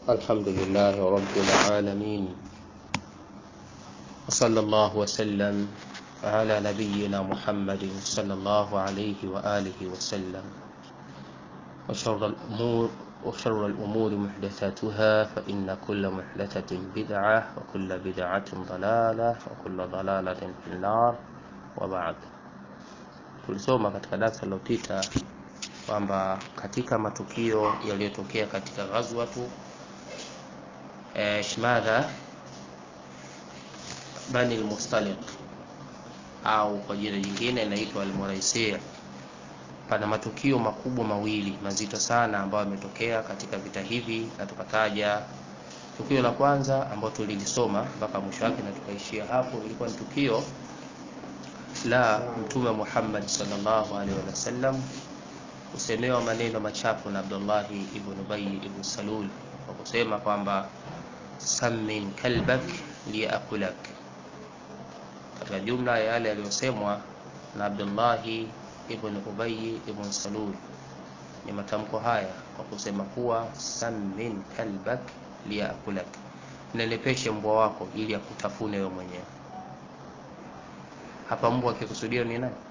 الحمد لله رب العالمين وصلى الله وسلم على نبينا محمد صلى الله عليه وآله وسلم وشر الأمور وشر الأمور محدثاتها فإن كل محدثة بدعة وكل بدعة ضلالة وكل ضلالة في النار وبعد tulisoma katika darasa lililopita kwamba katika matukio yaliyotokea katika ghazwatu eh, shmadha bani al-mustaliq au kwa jina jingine inaitwa al-muraisi pana matukio makubwa mawili mazito sana ambayo yametokea katika vita hivi na tukataja tukio la kwanza ambalo tulilisoma mpaka mwisho wake na tukaishia hapo ilikuwa ni tukio la mtume Muhammad sallallahu alaihi wasallam kusemewa maneno machafu na Abdullahi ibn Ubay ibn Salul kwa kusema kwamba sammin kalbak liakulak. Katika jumla ya yale yaliyosemwa na Abdullahi ibn Ubay ibn Salul ni matamko haya kwa kusema kuwa sammin kalbak liakulak, nenepeshe mbwa wako ili akutafune wewe mwenyewe. Hapa mbwa akikusudia ni nani?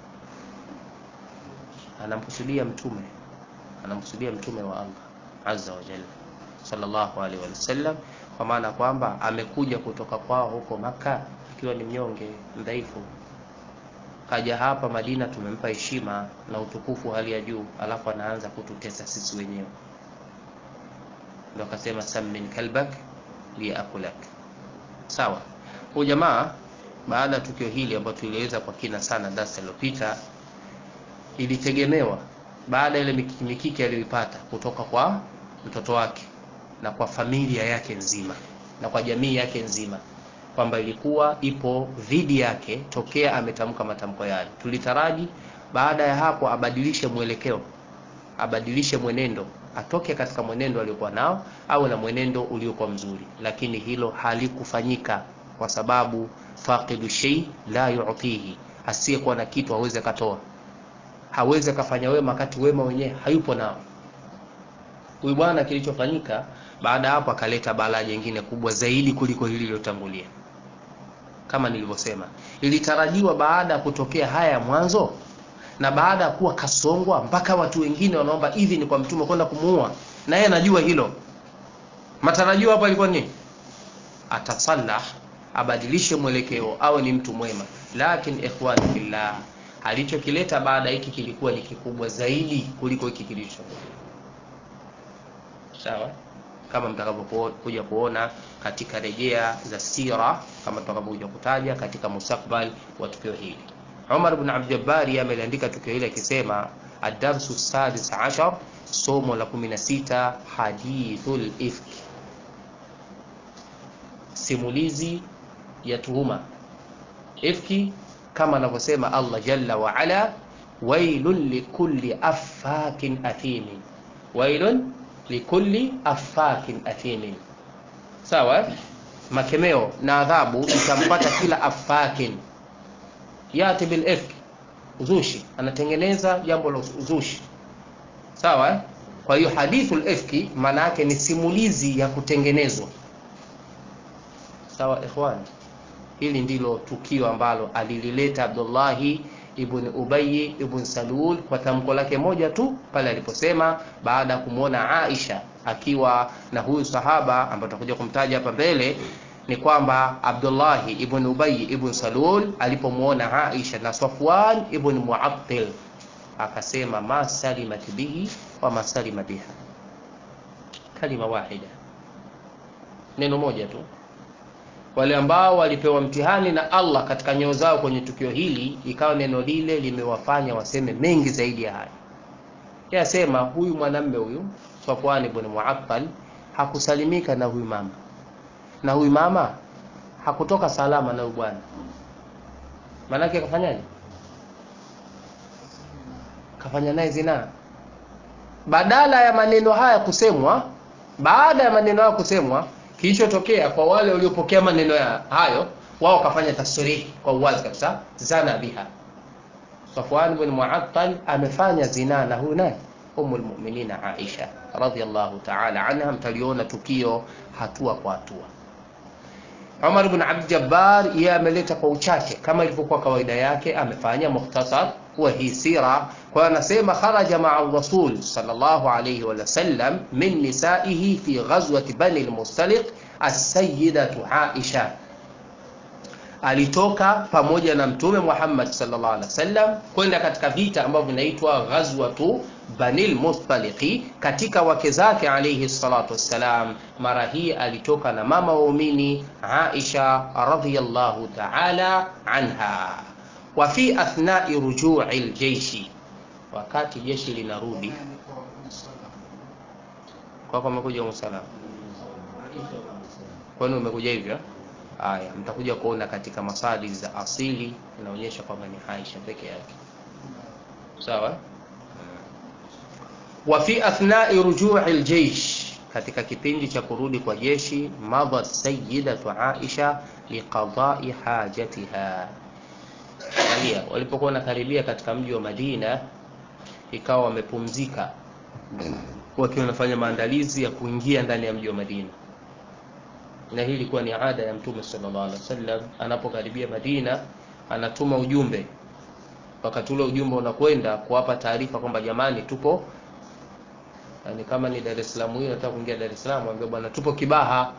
Anamkusudia mtume, anamkusudia mtume wa Allah azza wa jalla sallallahu alaihi wasallam, kwa maana kwamba amekuja kutoka kwao huko Maka akiwa ni mnyonge mdhaifu, kaja hapa Madina, tumempa heshima na utukufu hali ya juu, alafu anaanza kututesa sisi wenyewe. Ndio akasema sammin kalbak liakulak. Sawa, huyu jamaa baada ya tukio hili ambalo tulieleza kwa kina sana darasa lililopita, ilitegemewa baada ya ile mikiki mikiki aliyoipata kutoka kwa mtoto wake na kwa familia yake nzima na kwa jamii yake nzima, kwamba ilikuwa ipo dhidi yake tokea ametamka matamko yale. Tulitaraji baada ya hapo abadilishe mwelekeo, abadilishe mwenendo, atoke katika mwenendo aliokuwa nao au na mwenendo uliokuwa mzuri, lakini hilo halikufanyika kwa sababu faqidu shay la yu'tihi, asiyekuwa na kitu hawezi akatoa, hawezi akafanya wema wakati wema wenyewe hayupo nao. Huyu bwana, kilichofanyika baada ya hapo, akaleta balaa jingine kubwa zaidi kuliko hili lililotangulia. Kama nilivyosema, ilitarajiwa baada ya kutokea haya ya mwanzo na baada ya kuwa kasongwa mpaka watu wengine wanaomba idhini kwa mtume kwenda kumuua, na yeye anajua hilo. Matarajio hapo alikuwa nini? Atasalah abadilishe mwelekeo awe ni mtu mwema, lakini ikhwani fillah, alichokileta baada hiki kilikuwa ni kikubwa zaidi kuliko hiki kilicho. Sawa, kama mtakavyokuja kuona katika rejea za sira, kama tutakavyokuja kutaja katika mustakbal wa tukio hili. Umar ibn Abd Jabbar ameliandika tukio hili akisema, ad-darsu sadis ashar, somo la 16, hadithul ifki, simulizi ya tuhuma ifki, kama anavyosema Allah jalla wa ala, wailun likulli affakin athimin, wailun likulli affakin athimin. Sawa, makemeo na adhabu itampata kila affakin, yati bil ifki, uzushi, anatengeneza jambo la uzushi. Sawa, kwa hiyo hadithul ifki maana yake ni simulizi ya kutengenezwa. Sawa ikhwani, hili ndilo tukio ambalo alilileta Abdullahi ibn Ubay ibn Salul kwa tamko lake moja tu pale aliposema, baada ya kumwona Aisha akiwa na huyu sahaba ambaye tutakuja kumtaja hapa mbele, ni kwamba Abdullahi ibn Ubay ibn Salul alipomwona Aisha na Safwan ibn Muattil akasema, ma salimat bihi wa ma salima biha, kalima wahida, neno moja tu wale ambao walipewa mtihani na Allah katika nyoyo zao kwenye tukio hili, ikawa neno lile limewafanya waseme mengi zaidi ya haya. Yasema huyu mwanamme huyu Safwan ibn Mu'attal hakusalimika na huyu mama, na huyu mama hakutoka salama na huyu bwana. Maanake akafanyaje? Kafanya naye zinaa. Badala ya maneno haya kusemwa, baada ya maneno haya kusemwa kilichotokea kwa wale waliopokea maneno ya hayo, wao wakafanya tasrihi kwa uwazi kabisa, zana biha. Safwan ibn Mu'attal amefanya zinaa na huyu naye umu lmuminina Aisha radhiallahu taala anha. Mtaliona tukio hatua kwa hatua. Umar ibn Abd Jabbar yeye ameleta kwa uchache kama ilivyokuwa kawaida yake, amefanya mukhtasar wa hii sira. Kwa hiyo anasema kharaja maa rasul sallallahu alayhi wa sallam min nisaihi fi ghazwati bani al-Mustaliq as-sayyidatu Aisha, alitoka pamoja na Mtume Muhammad sallallahu alaihi wasallam kwenda katika vita ambavyo vinaitwa ghazwatu Banil Mustaliqi. Katika wake zake alayhi salatu wassalam, mara hii alitoka na mama waumini Aisha radhiyallahu ta'ala anha. Wa fi athnai rujui aljeishi, wakati jeshi linarudi kwako, umekuja umsalama, kwani umekuja hivyo? Haya, mtakuja kuona katika masadi za asili inaonyesha kwamba ni Aisha peke yake, sawa. Wa fi athnai rujui aljeish, katika kipindi cha kurudi kwa jeshi, madhat sayyidatu Aisha liqadai hajatiha. Angalia, walipokuwa wanakaribia katika mji wa Madina, ikawa wamepumzika wakiwa wanafanya maandalizi ya kuingia ndani ya mji wa Madina na hii ilikuwa ni ada ya Mtume sallallahu alaihi wasallam. Anapokaribia Madina, anatuma ujumbe. Wakati ule ujumbe unakwenda kuwapa taarifa kwamba jamani, tupo yani, kama ni Dar es Salaam, hiyo nataka kuingia Dar es Salaam, ambia bwana, tupo Kibaha.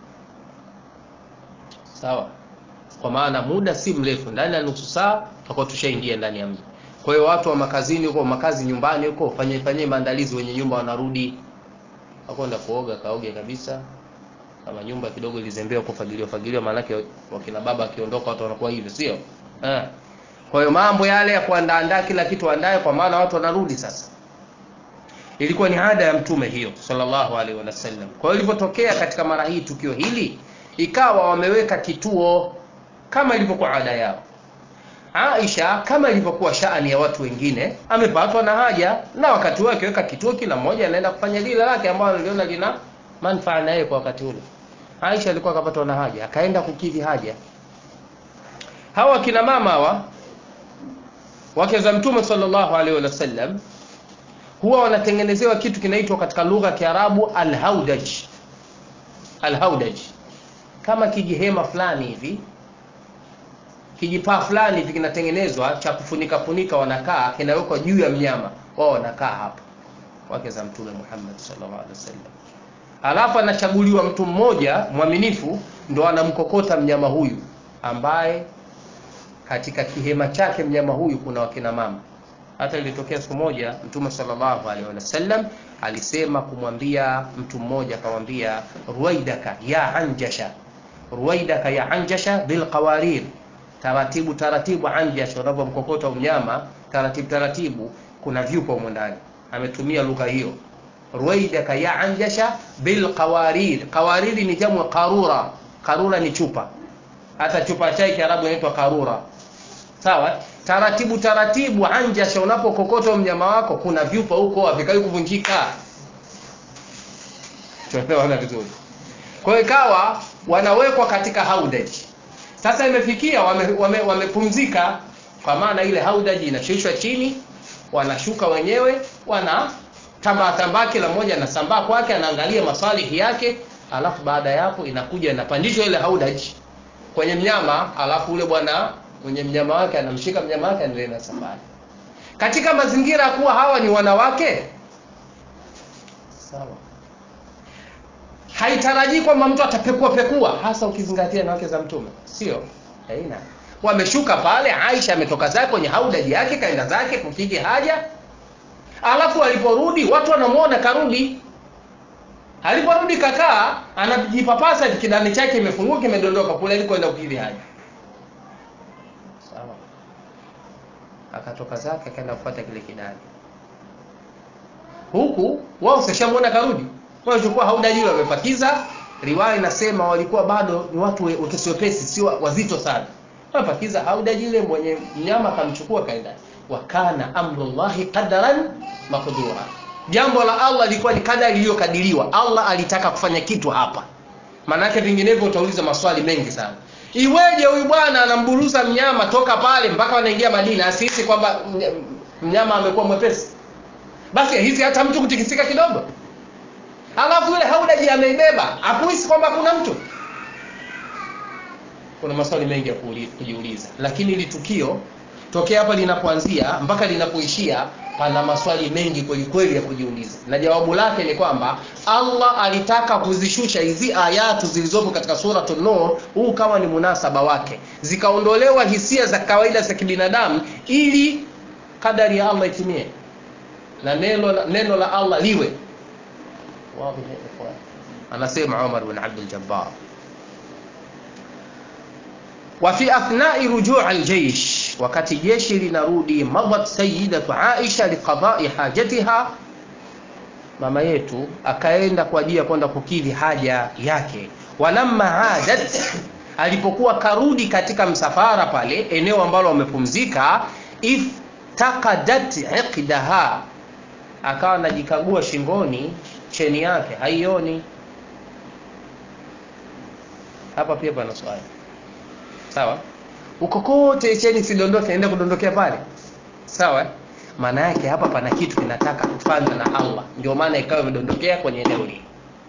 Sawa, kwa maana muda si mrefu, ndani ya nusu saa tutakuwa tushaingia ndani ya mji. Kwa hiyo watu wa makazini huko, makazi nyumbani huko, fanye fanye maandalizi, wenye nyumba wanarudi, wakwenda kuoga, kaoge kabisa kama nyumba kidogo ilizembea kufagiliwa fagiliwa, maanake wakina baba akiondoka watu wanakuwa hivyo, sio eh? Kwa hiyo mambo yale ya kuandaandaa kila kitu andaye, kwa maana watu wanarudi sasa. Ilikuwa ni ada ya mtume hiyo sallallahu alaihi wasallam. Kwa hiyo ilivyotokea katika mara hii tukio hili, ikawa wameweka kituo kama ilivyokuwa ada yao. Aisha kama ilivyokuwa shaani ya watu wengine, amepatwa na haja, na wakati wake weka kituo, kila mmoja anaenda kufanya lile lake ambalo aliona lina manufaa na yeye kwa wakati ule. Aisha alikuwa akapatwa na haja, akaenda kukidhi haja. Hawa kina mama hawa wake za Mtume sallallahu alaihi wasallam huwa wanatengenezewa kitu kinaitwa katika lugha ya Kiarabu alhaudaj. Alhaudaj kama kijihema fulani hivi, kijipaa fulani hivi kinatengenezwa cha kufunika funika, wanakaa kinawekwa juu ya mnyama wao, wanakaa hapa, wake za Mtume Muhammad sallallahu alaihi wasallam Alafu anachaguliwa mtu mmoja mwaminifu, ndo anamkokota mnyama huyu, ambaye katika kihema chake mnyama huyu kuna wakina mama. Hata ilitokea siku moja Mtume sallallahu alaihi wasallam alisema kumwambia mtu mmoja, akamwambia ruwaidaka ya anjasha, ruwaidaka ya anjasha bil qawarir, taratibu taratibu. Anjasha, unapomkokota mnyama taratibu taratibu, kuna vyupa humo ndani. Ametumia lugha hiyo ruwaidaka ya anjasha bil qawarir. Qawarir ni jamu qarura. Qarura ni chupa, hata chupa chai Kiarabu inaitwa qarura. Sawa, taratibu taratibu. Anjasha, unapokokota mnyama wako kuna vyupa huko havikai kuvunjika. Tunaelewana vizuri? Kwa hiyo ikawa wanawekwa katika haudaji. Sasa imefikia wamepumzika, wame, wame kwa maana ile haudaji inashushwa chini, wanashuka wenyewe wana tambaa tambaa, kila mmoja anasambaa kwake, anaangalia masalihi yake, alafu baada ya hapo inakuja inapandishwa ile haudaji kwenye mnyama, alafu ule bwana mwenye mnyama wake anamshika mnyama wake, anaendelea na safari katika mazingira ya kuwa hawa ni wanawake. Sawa, haitarajii kwamba mtu atapekua pekua, hasa ukizingatia na wake za Mtume, sio haina. Wameshuka pale, Aisha ametoka zake kwenye haudaji yake, kaenda zake kukidhi haja Alafu aliporudi watu wanamuona karudi. Aliporudi kakaa, anajipapasa kidani chake imefunguka kimedondoka kule alikwenda kukidhi haja. Sawa. Akatoka zake akaenda kufuata kile kidani. Huku wao sashamuona karudi. Wao chukua haudaji yule wamepakiza. Riwaya inasema walikuwa bado ni watu wepesi wepesi, si wazito sana. Wamepakiza haudaji yule mwenye mnyama akamchukua kaenda wakana amrullahi qadaran maqdura, jambo la Allah lilikuwa ni kadari iliyokadiriwa. Allah alitaka kufanya kitu hapa, maanake vinginevyo utauliza maswali mengi sana. Iweje huyu bwana anamburuza mnyama toka pale mpaka wanaingia Madina, asihisi kwamba mnyama amekuwa mwepesi? basi hizi hata mtu kutikisika kidogo alafu yule haudaji ameibeba akuhisi kwamba kuna mtu kuna maswali mengi ya kujiuliza lakini ili tukio tokea hapa linapoanzia mpaka linapoishia pana maswali mengi kweli kweli ya kujiuliza na jawabu lake ni kwamba allah alitaka kuzishusha hizi ayatu zilizopo katika suratu nur huu kama ni munasaba wake zikaondolewa hisia za kawaida za kibinadamu ili kadari ya allah itimie na neno, neno la allah liwe anasema umar bin abdul-jabbar وفي أثناء رجوع الجيش wakati jeshi linarudi madat sayidatu aisha liqadai hajatiha mama yetu akaenda kwa ajili ya kwenda kukidhi haja yake walamma adat alipokuwa karudi katika msafara pale eneo ambalo wamepumzika iftakadat iqdaha akawa anajikagua shingoni cheni yake haioni hapa pia pana swali sawa uko kote cheni sidondoke enda kudondokea pale sawa maana yake hapa pana kitu kinataka kufanywa na allah ndio maana ikawa imedondokea kwenye eneo hili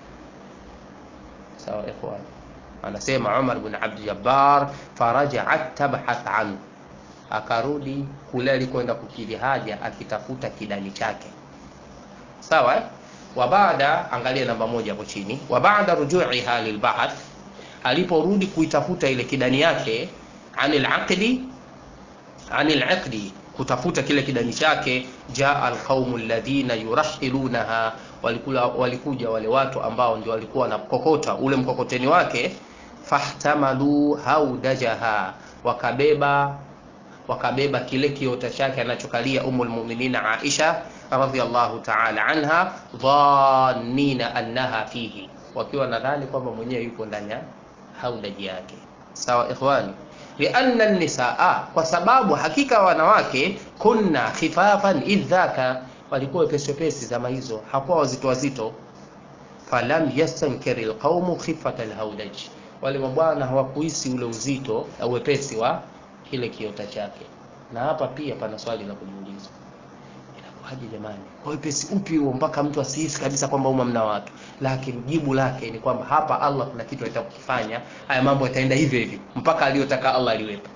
sawa ikhwan anasema umar bin abdujabbar farajaat tabhath anhu akarudi kule alikwenda kukidhi haja akitafuta kidani chake sawa eh? wa baada angalia namba moja hapo chini wa baada rujuiha lilbahath aliporudi kuitafuta ile kidani yake anil aqdi anil aqdi kutafuta kile kidani chake jaa alqaumu alladhina yurahilunaha walikula walikuja wale watu ambao ndio walikuwa wanakokota ule mkokoteni wake fahtamalu haudajaha wakabeba wakabeba kile kiota chake anachokalia umul mu'minina Aisha radhiallahu ta'ala anha dhannina annaha fihi wakiwa nadhani kwamba mwenyewe yupo ndani ya haudaji yake sawa ikhwani lianna nisaa kwa sababu hakika wanawake kunna khifafan idhaka walikuwa wepesi wepesi zama hizo hakuwa wazito wazito falam yastankiri lqaumu khifata lhaudaj wale mabwana hawakuhisi ule uzito au wepesi wa kile kiota chake na hapa pia pana swali la kujiuliza inakuwaje jamani kwa wepesi upi huo mpaka mtu asihisi kabisa kwamba uma mna watu lakini jibu lake ni kwamba hapa allah kuna kitu anataka kukifanya haya mambo yataenda hivyo hivyo mpaka aliyotaka allah aliwepo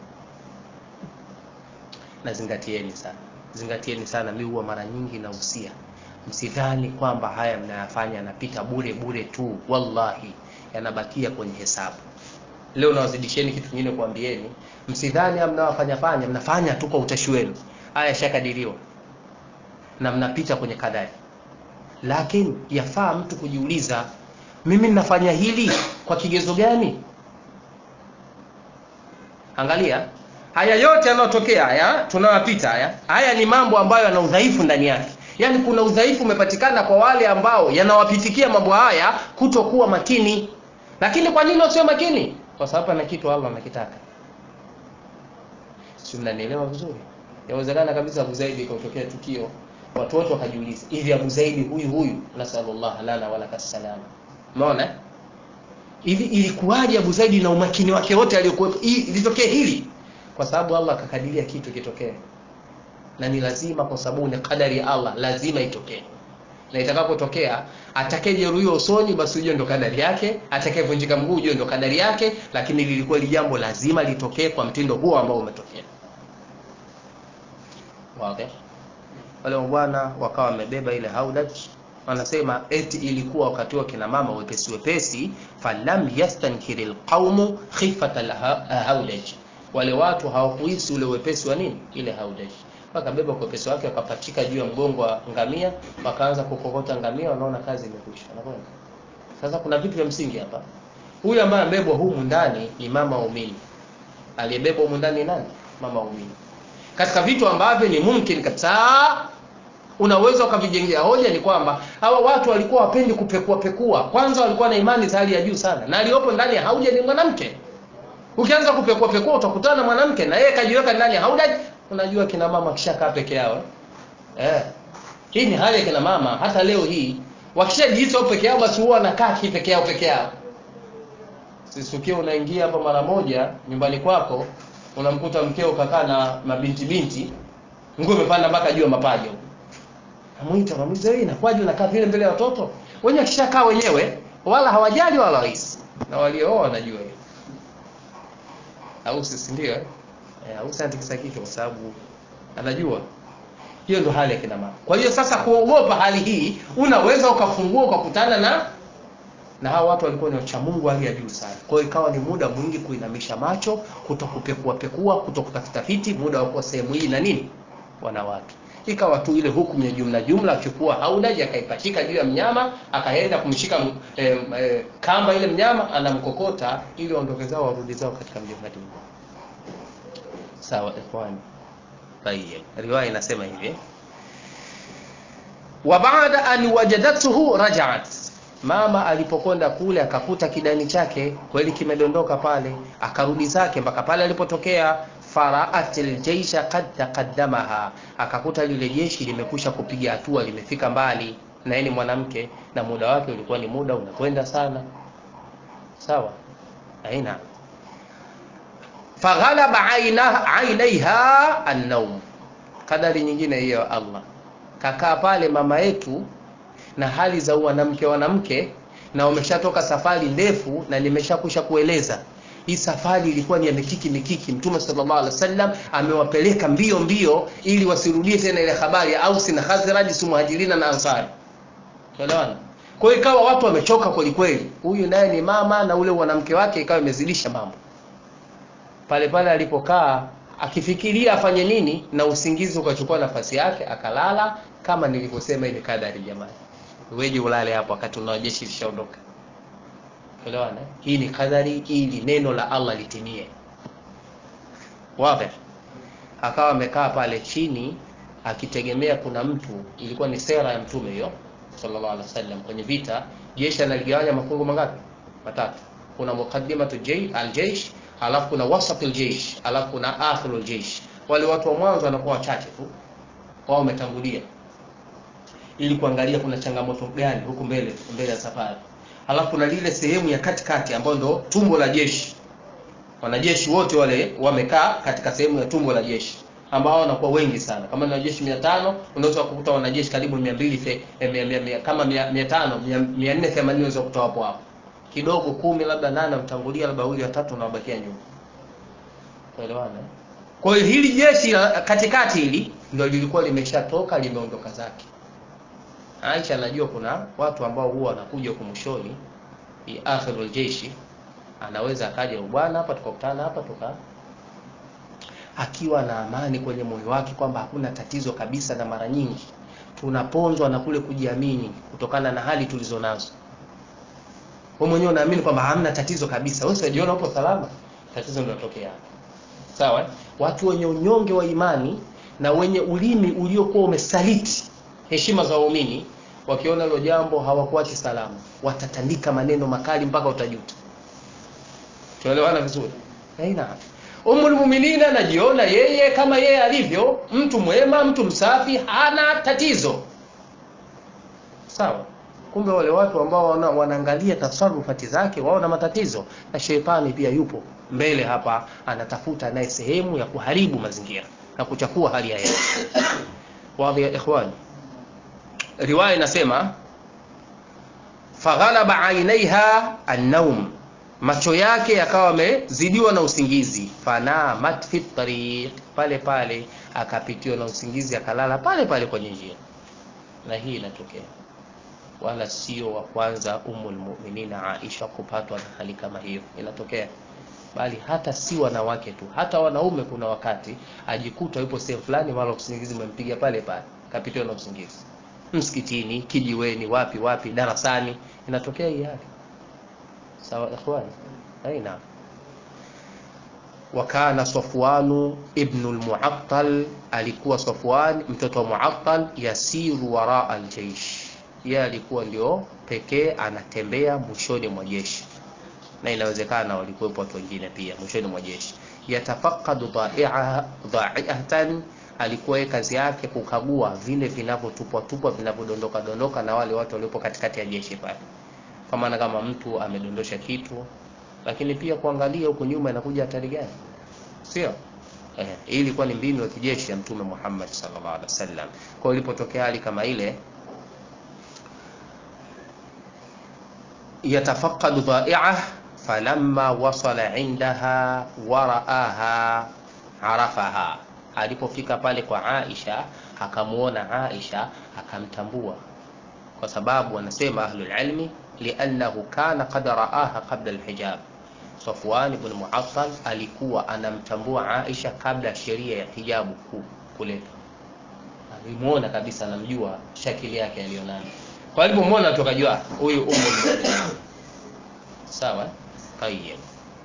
na zingatieni sana zingatieni sana mi huwa mara nyingi nahusia msidhani kwamba haya mnayafanya yanapita bure bure tu wallahi yanabakia kwenye hesabu leo nawazidisheni kitu kingine kuambieni msidhani mnawafanya fanya mnafanya tu kwa utashi wenu haya yashakadiriwa na mnapita kwenye kadari lakini yafaa mtu kujiuliza mimi ninafanya hili kwa kigezo gani angalia haya yote yanayotokea haya tunayopita haya haya ni mambo ambayo yana udhaifu ndani yake yaani kuna udhaifu umepatikana kwa wale ambao yanawapitikia mambo haya kutokuwa makini lakini kwa nini wasio makini kwa sababu ana kitu allah anakitaka si mnanielewa vizuri yawezekana kabisa abu zaidi ikatokea tukio watu wote wakajiuliza hivi abu zaidi huyu huyu nasalullah lana walaka salama umeona hivi ilikuwaje abu zaidi na umakini wake wote aliyokuwepo ilitokea hili kwa sababu allah akakadiria kitu kitokee na ni lazima kwa sababu ni kadari ya allah lazima itokee na itakapotokea atakayejeruhiwa usoni basi ujue ndo kadari yake atakayevunjika mguu ujue ndo kadari yake lakini lilikuwa li jambo lazima litokee kwa mtindo huo ambao umetokea wazi wale bwana wakawa wamebeba ile haudaj wanasema eti ilikuwa wakati wa kina mama wepesi wepesi falam yastankiri lqaumu khifata lhaudaj wale watu hawakuhisi ule wepesi wa nini ile haudaj wakabeba kwa wepesi wake wakapachika juu ya mgongo wa ngamia wakaanza kukokota ngamia wanaona kazi imekwisha wanakwenda sasa kuna vitu vya msingi hapa huyu ambaye amebebwa humu ndani ni mama umini aliyebebwa humu ndani nani mama umini katika vitu ambavyo ni mumkin kabisa unaweza ukavijengea hoja ni kwamba hawa watu walikuwa wapendi kupekua pekua kwanza walikuwa na imani za hali ya juu sana na aliyopo ndani ya hauja ni mwanamke ukianza kupekua pekua utakutana na mwanamke na yeye kajiweka ndani ya hauja unajua kina mama kishakaa peke yao eh hii ni hali ya kina mama hata leo hii wakishajihisi wao peke yao basi huwa wanakaa peke yao peke yao sisi ukiwa unaingia hapa mara moja nyumbani kwako unamkuta mkeo kakaa na mabinti binti nguo imepanda mpaka juu ya mapaja Namuita namuuliza wewe inakuwaje unakaa vile mbele ya watoto? Wenyewe kishakaa wenyewe wala hawajali wala wahisi. Na waliooa wanajua hiyo. Au sisi ndio eh? Eh, au sasa tikisa kichwa kwa sababu anajua hiyo ndo hali ya kina mama. Kwa hiyo sasa kuogopa hali hii, unaweza ukafungua ukakutana na na hao watu walikuwa ni wacha Mungu hali ya juu sana. Kwa hiyo ikawa ni muda mwingi kuinamisha macho, kutokupekua pekua, kutokutafuta fiti, muda wa kuwa sehemu hii na nini wanawake. Ikawa tu ile hukumu ya jumla jumla, achukua haudaji akaipachika juu ya mnyama, akaenda kumshika eh, eh, kamba ile mnyama, anamkokota ili waondoke zao warudi zao katika mji wa Madina. Sawa ikhwani. Tayyib. Riwaya inasema hivi. Wa baada an wajadathu raja'at Mama alipokwenda kule akakuta kidani chake kweli kimedondoka pale, akarudi zake mpaka pale alipotokea. Faraat aljaisha qad taqaddamaha, akakuta lile jeshi limekusha kupiga hatua, limefika mbali, na yeye ni mwanamke na muda wake ulikuwa ni muda unakwenda sana. Sawa, aina faghalaba ainaiha an-nawm. Kadari nyingine hiyo ya Allah, kakaa pale mama yetu na hali za wanamke wanamke, na wameshatoka safari ndefu, na nimeshakusha kueleza hii safari ilikuwa ni ya mikiki mikiki. Mtume sallallahu alaihi wasallam amewapeleka mbio mbio ili wasirudie tena ile habari ya Ausi na Khazraj, si Muhajirina na Ansari. Unaelewana? Kwa hiyo ikawa watu wamechoka kweli kweli, huyu naye ni mama na ule mwanamke wake ikawa imezidisha mambo pale pale alipokaa akifikiria afanye nini, na usingizi ukachukua nafasi yake, akalala. Kama nilivyosema, ile kadari jamani, weje ulale hapo wakati una jeshi lishaondoka. Elewana, hii ni kadari, ili neno la Allah litimie. Wazi. Akawa amekaa pale chini akitegemea kuna mtu, ilikuwa ni sera ya mtume hiyo sallallahu alaihi wasallam. Kwenye vita jeshi analigawanya mafungu mangapi? Matatu. Kuna muqaddimatu al-jaysh alafu kuna wasatul jeish, alafu kuna akhirul jeish. Wale watu wa mwanzo wanakuwa wachache tu, wao wametangulia, ili kuangalia kuna changamoto gani huku mbele mbele ya safari. Alafu kuna lile sehemu ya katikati ambayo ndo tumbo la jeshi. Wanajeshi wote wale wamekaa katika sehemu ya tumbo la jeshi, ambao wanakuwa wengi sana. Kama ni wanajeshi 500 unaweza kukuta wanajeshi karibu 200 eh, kama 500 480 unaweza kukuta hapo hapo kidogo kumi labda nane mtangulia labda wawili watatu na wabakia nyuma. Tuelewana? Kwa hiyo hili jeshi la katikati hili ndio lilikuwa limeshatoka limeondoka zake. Aisha anajua kuna watu ambao huwa wanakuja huko mwishoni akhirul jeshi, anaweza akaja bwana hapa tukakutana hapa tuka akiwa na amani kwenye moyo wake kwamba hakuna tatizo kabisa, na mara nyingi tunaponzwa na kule kujiamini kutokana na hali tulizo nazo wewe mwenyewe unaamini kwamba hamna tatizo kabisa, wewe unajiona upo salama, tatizo linatokea hapo. Sawa? Watu wenye unyonge wa imani na wenye ulimi uliokuwa umesaliti heshima za waumini, wakiona hilo jambo hawakuachi salama, watatandika maneno makali mpaka utajuta. Tuelewana vizuri? Haina. Ummul Muminina anajiona yeye kama yeye alivyo, mtu mwema, mtu msafi, hana tatizo. Sawa? Kumbe wale watu ambao wana, wanaangalia tasarufati zake wao na matatizo, na shetani pia yupo mbele hapa, anatafuta naye sehemu ya kuharibu mazingira na kuchafua hali ya hewa. Wadhi ya ikhwani, riwaya inasema faghalaba ainaiha an-naum, macho yake yakawa amezidiwa na usingizi. Fanamat fi tariq, pale pale akapitiwa na usingizi akalala pale pale kwenye njia, na hii inatokea wala sio wa kwanza Ummul Mu'minina Aisha kupatwa na hali kama hiyo, inatokea bali hata si wanawake tu, hata wanaume. Kuna wakati ajikuta yupo sehemu fulani, mara usingizi umempiga pale pale, kapitiwa na usingizi, msikitini, kijiweni, wapi wapi, darasani, inatokea hii hali. Sawa ikhwani, aina wakana Safwanu ibnu al-Mu'attal, alikuwa Safwan mtoto wa Mu'attal, yasiru waraa al-jaysh yeye alikuwa ndio pekee anatembea mwishoni mwa jeshi, na inawezekana walikuwepo watu wengine pia mwishoni mwa jeshi. Yatafaqadu dha'iatan, alikuwa yeye kazi yake kukagua vile vinavyotupwa tupwa vinavyodondoka dondoka na wale watu waliopo katikati ya jeshi pale, kwa maana kama mtu amedondosha kitu, lakini pia kuangalia huko nyuma inakuja hatari gani, sio eh, hii ilikuwa ni mbinu ya kijeshi ya mtume Muhammad sallallahu alaihi wasallam. Kwa hiyo ilipotokea hali kama ile yatafaqadu dha'i'ah falamma wasala indaha waraaha arafaha, alipofika pale kwa Aisha akamuona Aisha akamtambua, kwa sababu wanasema ahlul ilmi liannahu kana qad raaha qabla alhijab. Safwan ibn Mu'attal alikuwa anamtambua Aisha kabla ya sheria ya hijabu kuletwa, alimuona kabisa, anamjua shakili yake alionayo. Kwa alipomwona tu akajua huyu ummu sawa. Tayyib,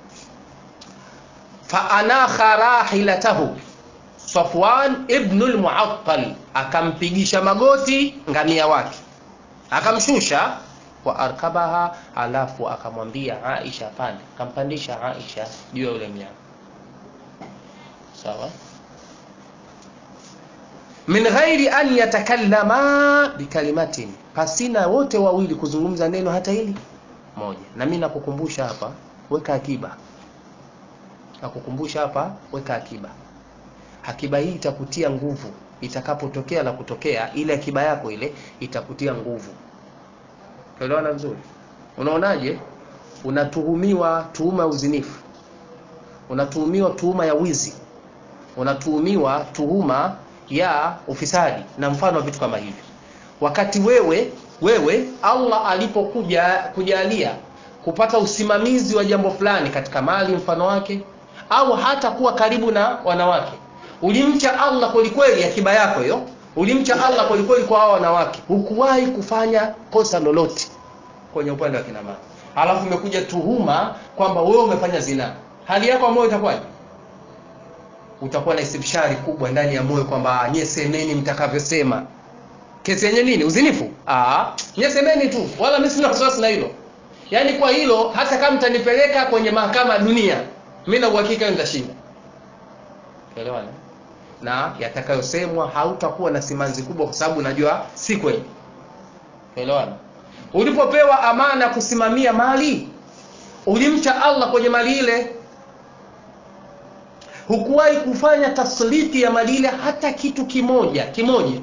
fa anakha rahilatahu Safwan ibn al-Mu'attal akampigisha magoti ngamia wake akamshusha wa arkabaha, alafu akamwambia Aisha pande, akampandisha Aisha juu ya yule mnyama sawa, min ghairi an yatakallama bikalimatin, pasina wote wawili kuzungumza neno hata hili moja. Na mimi nakukumbusha hapa, weka akiba, nakukumbusha hapa, weka akiba. Akiba hii itakutia nguvu itakapotokea la kutokea, ile akiba yako ile itakutia nguvu. Tuelewana vizuri? Unaonaje? Unatuhumiwa tuhuma ya uzinifu, unatuhumiwa tuhuma ya wizi, unatuhumiwa tuhuma ya ufisadi na mfano wa vitu kama hivi, wakati wewe wewe Allah alipokuja kujalia kupata usimamizi wa jambo fulani katika mali mfano wake, au hata kuwa karibu na wanawake, ulimcha Allah kwelikweli, akiba yako hiyo ulimcha Allah kwelikweli kwa hao wanawake, hukuwahi kufanya kosa lolote kwenye upande wa kina mama, alafu imekuja tuhuma kwamba wewe umefanya zina, hali yako ya moyo itakuwaje? Utakuwa na istibshari kubwa ndani ya moyo kwamba nyie semeni mtakavyosema. Kesi yenye nini? Uzinifu? Ah, nyie semeni tu, wala mimi sina wasiwasi na hilo. Yaani kwa hilo hata kama mtanipeleka kwenye mahakama ya dunia, mimi na uhakika nitashinda. Elewana? na yatakayosemwa hautakuwa na simanzi kubwa, kwa sababu najua si kweli. Elewana? Ulipopewa amana kusimamia mali, ulimcha Allah kwenye mali ile, hukuwahi kufanya tasliti ya mali ile hata kitu kimoja kimoja,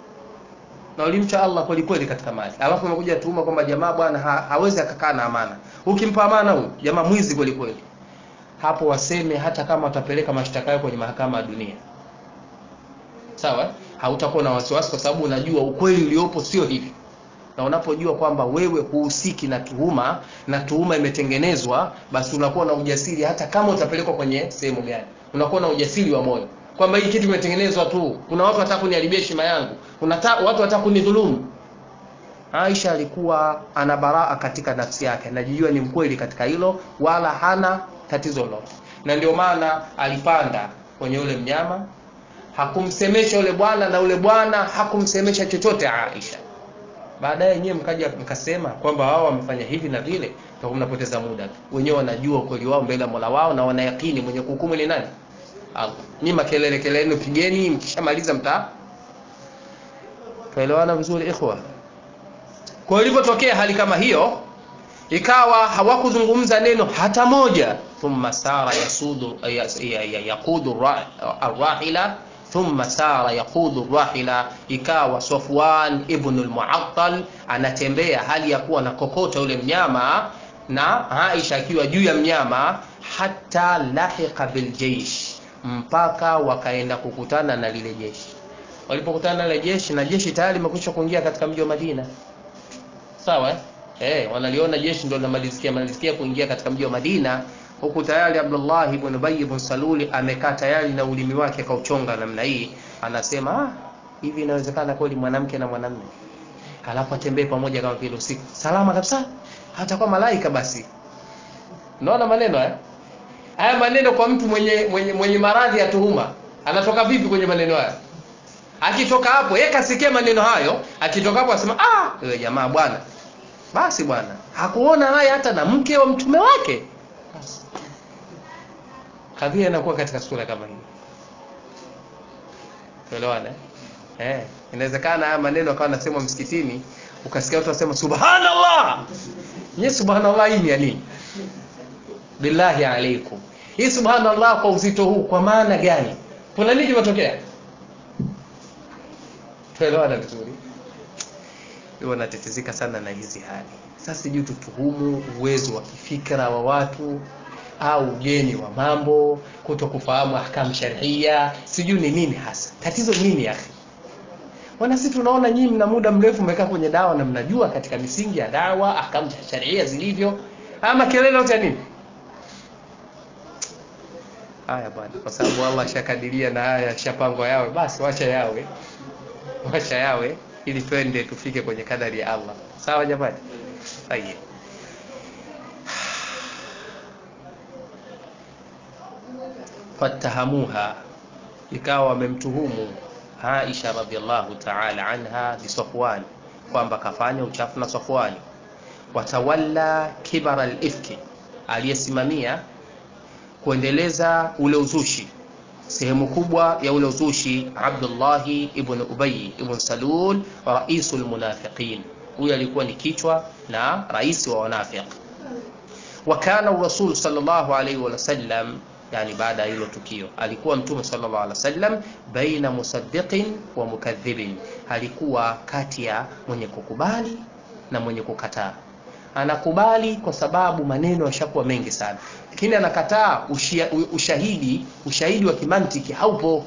na ulimcha Allah kweli kweli katika mali. Alafu umekuja tuhuma kwamba jamaa bwana ha, hawezi akakaa na amana. Ukimpa amana huyu jamaa mwizi kweli kweli, hapo waseme hata kama watapeleka mashtaka yao kwenye mahakama ya dunia Sawa, hautakuwa na wasiwasi kwa sababu unajua ukweli uliopo sio hivi, na unapojua kwamba wewe huhusiki na tuhuma na tuhuma imetengenezwa, basi unakuwa na ujasiri, hata kama utapelekwa kwenye sehemu gani, unakuwa na ujasiri wa moyo kwamba hii kitu imetengenezwa tu, kuna watu wataka kuniharibia heshima yangu, kuna watu wataka kunidhulumu. Aisha alikuwa ana baraa katika nafsi yake, anajijua ni mkweli katika hilo, wala hana tatizo lolote, na ndio maana alipanda kwenye ule mnyama hakumsemesha yule bwana na yule bwana hakumsemesha chochote Aisha. Baadaye nyewe mkaja mkasema kwamba wao wamefanya hivi na vile, ndio mnapoteza muda tu. Wenyewe wanajua ukweli wao mbele ya Mola wao na wanayakini mwenye kuhukumu ni nani? Allah. Ni makelele kelele pigeni, mkishamaliza mta tuelewana vizuri ikhwa. Kwa ilipotokea hali kama hiyo, ikawa hawakuzungumza neno hata moja, thumma sara yasudu yaqudu arrahila thumma sara yaqudu rahila, ikawa Safwan ibn al-Mu'attal anatembea hali ya kuwa na kokota yule mnyama na Aisha akiwa juu ya mnyama, hata lahiqa bil jaysh, mpaka wakaenda kukutana na lile jeshi. Walipokutana na lile jeshi, na jeshi tayari limekwisha kuingia katika mji wa Madina, sawa eh, wanaliona jeshi ndio linamalizikia malizikia kuingia katika mji wa Madina huku tayari Abdullah ibn Ubay ibn Saluli amekaa tayari na ulimi wake kauchonga namna hii, anasema ah, hivi inawezekana kweli mwanamke na mwanamume halafu atembee pamoja kama vile usiku salama kabisa, hatakuwa malaika? Basi unaona maneno haya haya maneno kwa mtu mwenye mwenye, mwenye maradhi ya tuhuma anatoka vipi kwenye maneno haya? Akitoka hapo yeye kasikia maneno hayo, akitoka hapo asema ah, wewe jamaa bwana, basi bwana hakuona haya hata na mke wa mtume wake kadhia inakuwa katika sura kama hii. Tuelewane? Eh, inawezekana haya maneno akawa nasemwa msikitini, ukasikia watu wasema subhanallah. Nye subhanallah hii ni nini? Billahi alaikum. hii subhanallah kwa uzito huu kwa maana gani kuna nini kimetokea tuelewana vizuri huwa natetezeka sana na hizi hali sasa sijui tutuhumu uwezo wa kifikra wa watu au ugeni wa mambo kuto kufahamu ahkamu sharia sijui ni nini hasa tatizo nini akhi wana sisi tunaona nyinyi mna muda mrefu mmekaa kwenye dawa na mnajua katika misingi ya dawa ahkamu za sharia zilivyo ama kelele yote nini haya bwana kwa sababu Allah shakadiria na haya shapangwa yawe basi wacha yawe wacha yawe ili twende tufike kwenye kadari ya Allah sawa jamani Sahihi. fatahamuha ikawa wamemtuhumu Aisha radhiallahu ta'ala anha bi Safwan kwamba kafanya uchafu na Safwani watawalla kibara al-ifki aliyesimamia kuendeleza ule uzushi sehemu kubwa ya ule uzushi Abdullahi ibn Ubay ibn Salul raisul munafiqin huyu alikuwa ni kichwa na rais wa wanafiq wa kana rasul sallallahu alayhi wa sallam yani baada ya hilo tukio alikuwa mtume sallallahu alaihi wasallam baina musaddiqin wa mukadhibin alikuwa kati ya mwenye kukubali na mwenye kukataa anakubali kwa sababu maneno yashakuwa mengi sana lakini anakataa ushia, ushahidi ushahidi wa kimantiki haupo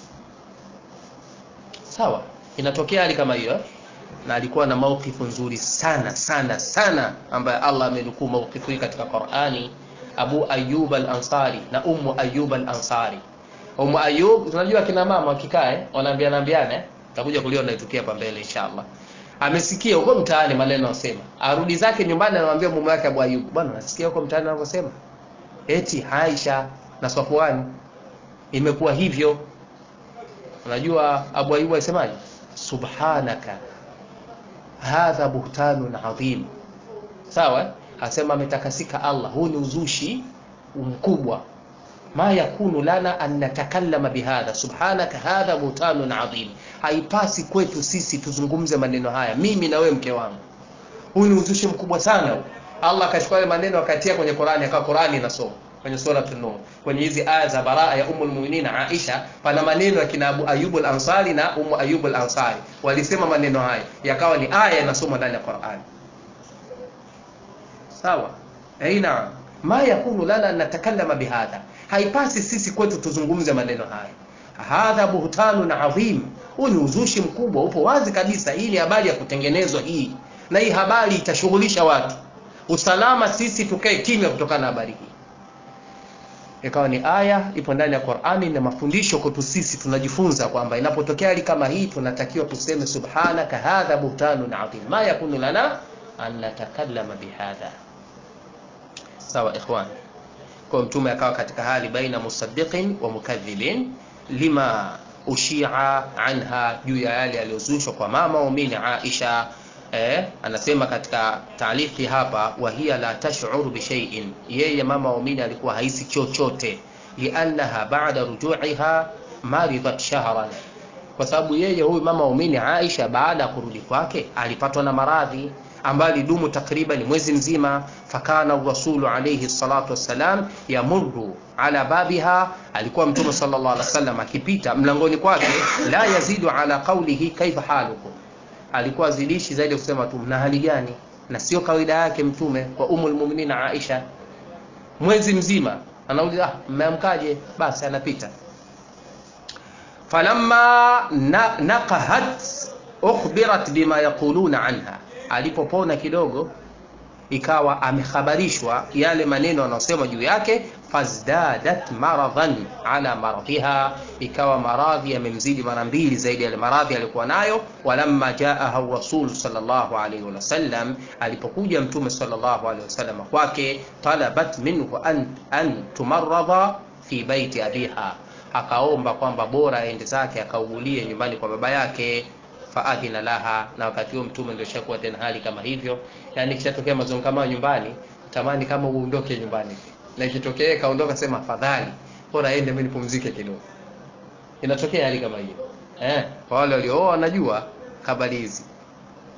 sawa inatokea hali kama hiyo na alikuwa na maukifu nzuri sana sana sana ambaye Allah amenukuu maukifu hii katika Qur'ani Abu Ayyub al-Ansari na Ummu Ayyub al-Ansari. Ummu Ayyub tunajua kina mama wakikae wanaambiana ambiana eh? Tutakuja kuliona itukia hapa mbele inshallah. Amesikia huko mtaani maneno yanasema. Arudi zake nyumbani anamwambia mume wake Abu Ayyub, bwana nasikia huko mtaani wanavyosema. Eti Aisha na Safwan imekuwa hivyo. Unajua Abu Ayyub alisemaje? Subhanaka hadha buhtanun adhim. Sawa? asema ametakasika Allah huu ni uzushi mkubwa ma yakunu lana an natakallama bihadha subhanaka hadha butanun adhim haipasi kwetu sisi tuzungumze maneno haya mimi na wewe mke wangu huu ni uzushi mkubwa sana Allah akachukua yale maneno akatia kwenye Qur'ani akawa Qur'ani inasoma kwenye sura an-nur kwenye hizi aya za baraa ya ummul mu'minin Aisha pana maneno ya kina Abu Ayyub al-Ansari na Ummu Ayyub al-Ansari walisema maneno haya yakawa ni aya inasoma ndani ya Qur'ani sawa aina ma yakunu lana natakallama bihadha haipasi sisi kwetu tuzungumze maneno haya hadha buhtanun adhim huu ni uzushi mkubwa upo wazi kabisa hii ni habari ya kutengenezwa hii na hii habari itashughulisha watu usalama sisi tukae kimya kutokana na habari hii ikawa ni aya ipo ndani ya Qur'ani na mafundisho kwetu sisi tunajifunza kwamba inapotokea hali kama hii tunatakiwa tuseme subhanaka hadha buhtanun adhim ma yakunu lana an natakallama bihadha sawa ikhwan kwa mtume akawa katika hali baina musaddiqin wa mukadhibin lima ushia anha juu ya yale yaliyozushwa kwa mama waumini Aisha eh, anasema katika taalifi hapa wa hiya la tash'uru bi shay'in yeye mama waumini alikuwa haisi chochote liannaha ba'da ruju'iha maridat shahran kwa sababu yeye huyu mama waumini Aisha baada ya kurudi kwake alipatwa na maradhi ambayo alidumu takriban mwezi mzima fakana rasulu alayhi salatu wassalam yamurru ala babiha alikuwa mtume sallallahu alaihi wasallam akipita mlangoni kwake la yazidu ala qawlihi kaifa halukum alikuwa zidishi zaidi kusema tu mna hali gani na sio kawaida yake mtume kwa umul mu'minin Aisha mwezi mzima anauliza ah mmeamkaje basi anapita falamma na, naqahat ukhbirat bima yaquluna anha alipopona kidogo ikawa amekhabarishwa yale maneno yanayosema juu yake fazdadat maradhan ala maradhiha ikawa maradhi yamemzidi mara mbili zaidi yale maradhi alikuwa nayo walamma jaaha rasul sallallahu alaihi wasallam alipokuja mtume sallallahu alaihi wasallam kwake talabat minhu an, an tumarradha fi baiti abiha akaomba kwamba bora aende zake akaugulie nyumbani kwa baba yake faadhina laha na wakati huo mtume ndio shakuwa tena hali kama hivyo yani kishatokea mazongamano nyumbani tamani kama uondoke nyumbani na ikitokea kaondoka sema afadhali bora aende mimi nipumzike kidogo inatokea hali kama hiyo eh kwa wale waliooa wanajua habari hizi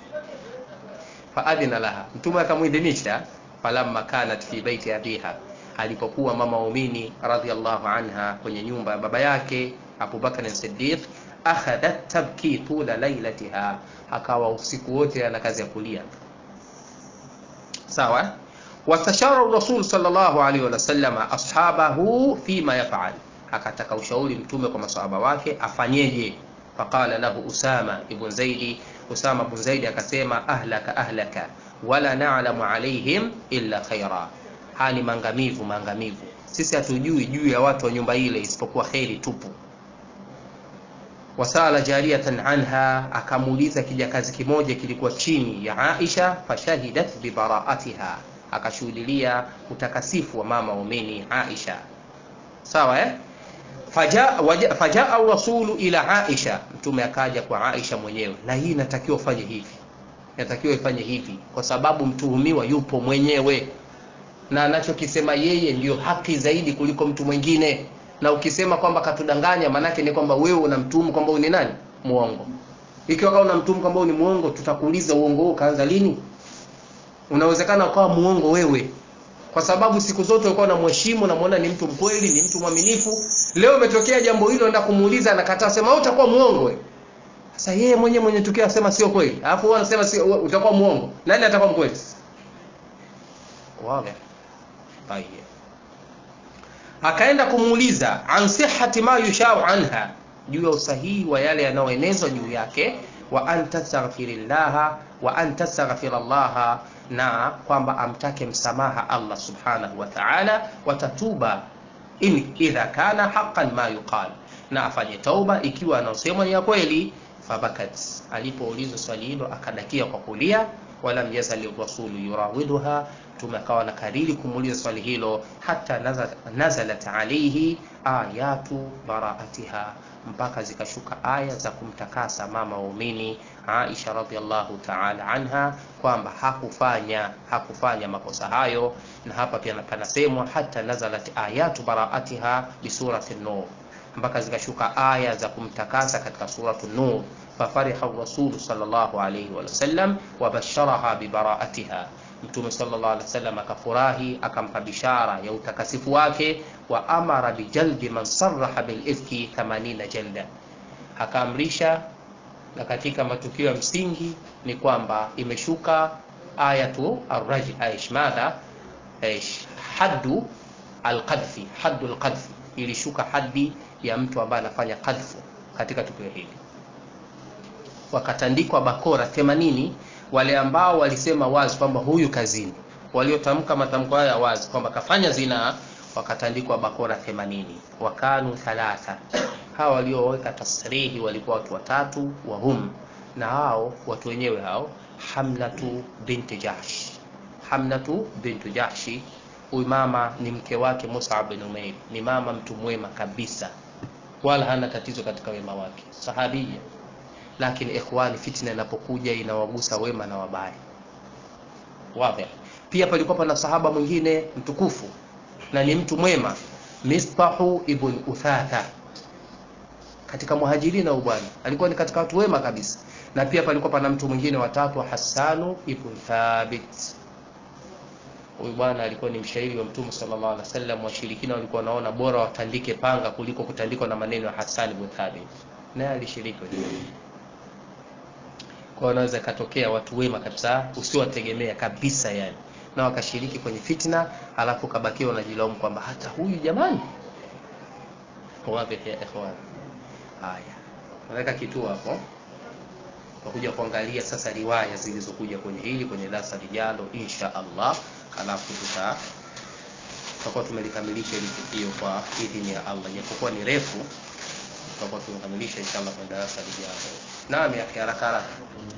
faadhina laha mtume akamuidhinisha falamma kanat fi baiti abiha alipokuwa mama waumini radhiallahu anha kwenye nyumba ya baba yake Abu Bakr Siddiq, akhadhat tabki tula lailatiha, akawa usiku wote ana kazi ya kulia. Sawa, wastashara Rasul sallallahu alaihi wasallam ashabahu fima yafal, akataka ushauri mtume kwa masahaba wake afanyeje. Faqala lahu Usama ibn Zaidi, Usama ibn Zaidi akasema ahlaka ahlaka wala na'lamu alaihim illa khaira, haya ni maangamivu maangamivu, sisi hatujui juu ya watu wa nyumba ile isipokuwa kheri tupu. Wasala jariyatan anha, akamuuliza kijakazi kimoja kilikuwa chini ya Aisha, fashahidat bibaraatiha, akashuhudilia utakasifu wa mama waumini Aisha. Sawa eh? Fajaa faja rasulu ila Aisha, mtume akaja kwa Aisha mwenyewe, na hii inatakiwa ufanye hivi inatakiwa ifanye hivi kwa sababu mtuhumiwa yupo mwenyewe na anachokisema yeye ndiyo haki zaidi kuliko mtu mwingine. Na ukisema kwamba katudanganya, maanake ni kwamba wewe unamtuhumu kwamba huyu ni nani? Muongo. Ikiwa kama unamtuhumu kwamba huyu ni muongo, tutakuuliza uongo huo kaanza lini? Unawezekana ukawa muongo wewe, kwa sababu siku zote ulikuwa unamheshimu, unamwona ni mtu mkweli, ni mtu mwaminifu. Leo umetokea jambo hilo, enda kumuuliza, anakataa, sema wewe utakuwa muongo wewe. Sasa yeye mwenyewe mwenye tukio asema sio kweli, alafu wewe unasema sio, utakuwa muongo. Nani atakuwa mkweli? Wazi. Tayeb. Akaenda kumuuliza an sihhati ma yushau anha, juu ya usahihi wa yale yanayoenezwa juu yake, wa an tastaghfirillaha wa an tastaghfirallaha, na kwamba amtake msamaha Allah subhanahu wa ta'ala, watatuba in idha kana haqqan ma yuqal, na afanye tauba ikiwa anaosemwa ni ya kweli fabakat alipoulizwa swali hilo akadakia kwa kulia. Walam yazali rasulu yurawiduha, mtume akawa na kariri kumuuliza swali hilo hata nazalat alayhi ayatu baraatiha, mpaka zikashuka aya za kumtakasa mama waumini Aisha radhiallahu ta'ala anha kwamba hakufanya hakufanya makosa hayo. Na hapa pia panasemwa hata nazalat ayatu baraatiha bi surati an-nur mpaka zikashuka aya za kumtakasa katika suratu Nur. Fafariha rasulu sallallahu alayhi wa sallam wa basharaha bibaraatiha, Mtume sallallahu alayhi wasallam akafurahi akampa bishara ya utakasifu wake. Wa amara bijaldi man sarraha bilifki 80 jalda, akaamrisha. Na katika matukio ya msingi ni kwamba imeshuka ayatu arraj aish madha aish haddu alqadfi haddu alqadfi, ilishuka haddi ya mtu ambaye anafanya kadhfu katika tukio hili, wakatandikwa bakora 80 wale ambao walisema wazi kwamba huyu kazini, waliotamka matamko haya wazi kwamba kafanya zinaa, wakatandikwa bakora 80. Wakanu thalatha, hawa walioweka tasrihi walikuwa watu watatu, wahum na hao watu wenyewe hao, Hamlatu binti Jahsh. Hamlatu binti Jahshi, huyu mama ni mke wake Mus'ab bin Umair, ni mama mtu mwema kabisa wala hana tatizo katika wema wake, sahabia. Lakini ikhwani, fitna inapokuja inawagusa wema na wabaya. Wazi. Pia palikuwa pana sahaba mwingine mtukufu na ni mtu mwema, Mistahu ibn Uthatha katika muhajirina, huyu bwana alikuwa ni katika watu wema kabisa. Na pia palikuwa pana mtu mwingine watatu, Hassanu ibn Thabit Huyu bwana alikuwa ni mshairi wa Mtume sallallahu alaihi wasallam. Washirikina walikuwa wanaona bora watandike panga kuliko kutandikwa na maneno ya Hassan ibn Thabit, naye alishiriki. Kwa wanaweza katokea watu wema kabisa usiwategemea kabisa, yani na wakashiriki kwenye fitna, alafu kabakiwa wanajilaumu kwamba hata huyu jamani. Wapi ya ikhwan? Haya, naweka kituo hapo tutakuja kuangalia sasa riwaya zilizokuja kwenye hili kwenye darasa lijalo insha Allah, halafu tuta tutakuwa tumelikamilisha hili tukio kwa idhini ya Allah, japokuwa ni refu, tutakuwa tumekamilisha insha Allah kwenye darasa lijalo. Naam, ya haraka haraka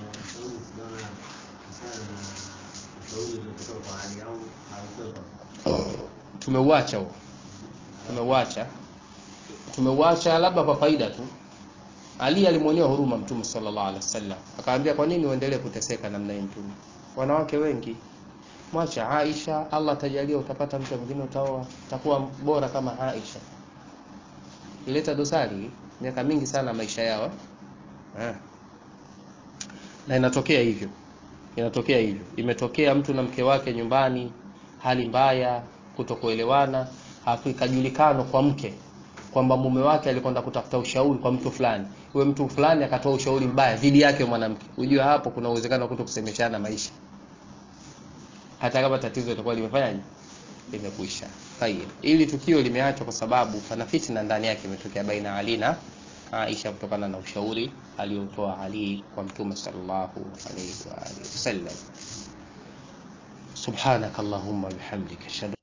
tumeuacha huo, tumeuacha tumeuacha labda kwa faida tu. Ali alimwonea huruma Mtume sallallahu alaihi wasallam, akamwambia kwa nini uendelee kuteseka namna hii? Mtume, wanawake wengi, mwacha Aisha, Allah atajalia utapata mtu mwingine utaoa, utakuwa bora kama Aisha. Ileta dosari miaka mingi sana maisha yao eh, na inatokea hivyo, inatokea hivyo. Imetokea mtu na mke wake nyumbani, hali mbaya kutokuelewana hafu ikajulikana kwa mke kwamba mume wake alikwenda kutafuta ushauri kwa mtu fulani huyo mtu fulani akatoa ushauri mbaya dhidi yake mwanamke unajua hapo kuna uwezekano wa kutokusemeshana maisha hata kama tatizo litakuwa limefanyaje limekwisha tayeb ili tukio limeachwa kwa sababu pana fitna ndani yake imetokea baina Ali na Aisha kutokana na ushauri aliotoa Ali kwa mtume sallallahu alayhi wa alihi wasallam subhanakallahumma bihamdika